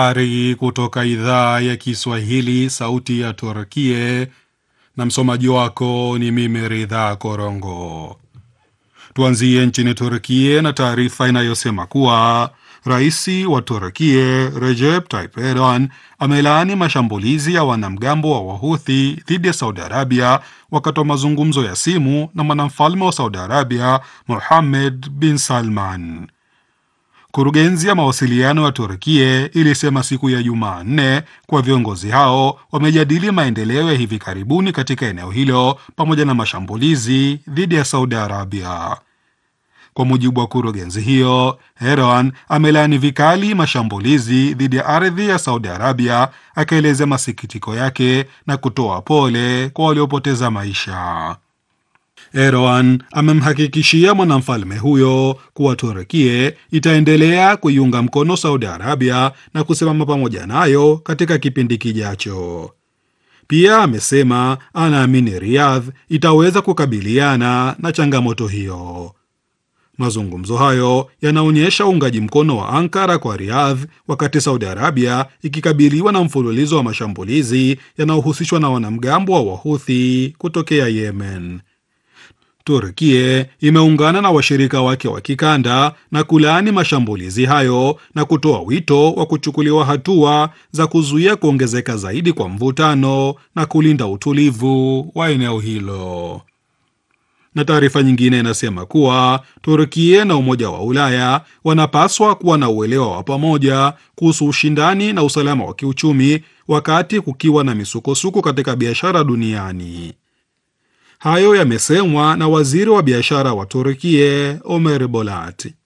Habari kutoka idhaa ya Kiswahili, sauti ya Turkie, na msomaji wako ni mimi Ridha Korongo. Tuanzie nchini Turkie na taarifa inayosema kuwa rais wa Turkie Recep Tayyip Erdogan amelaani mashambulizi ya wanamgambo wa Wahuthi dhidi ya Saudi Arabia wakati wa mazungumzo ya simu na mwanamfalme wa Saudi Arabia Mohammed bin Salman. Kurugenzi ya mawasiliano ya Turkie ilisema siku ya Jumanne kuwa viongozi hao wamejadili maendeleo ya hivi karibuni katika eneo hilo pamoja na mashambulizi dhidi ya Saudi Arabia. Kwa mujibu wa kurugenzi hiyo, Erdogan amelaani vikali mashambulizi dhidi ya ardhi ya Saudi Arabia, akaelezea masikitiko yake na kutoa pole kwa waliopoteza maisha. Erdogan amemhakikishia mwanamfalme huyo kuwa Turkie itaendelea kuiunga mkono Saudi Arabia na kusimama pamoja nayo katika kipindi kijacho. Pia amesema anaamini Riyadh itaweza kukabiliana na changamoto hiyo. Mazungumzo hayo yanaonyesha uungaji mkono wa Ankara kwa Riyadh wakati Saudi Arabia ikikabiliwa na mfululizo wa mashambulizi yanayohusishwa na wanamgambo wa Wahuthi kutokea Yemen. Turkie imeungana na washirika wake wa kikanda na kulaani mashambulizi hayo na kutoa wito wa kuchukuliwa hatua za kuzuia kuongezeka zaidi kwa mvutano na kulinda utulivu wa eneo hilo. Na taarifa nyingine inasema kuwa Turkie na Umoja wa Ulaya wanapaswa kuwa na uelewa wa pamoja kuhusu ushindani na usalama wa kiuchumi wakati kukiwa na misukosuko katika biashara duniani. Hayo yamesemwa na waziri wa biashara wa Turkie Omer Bolat.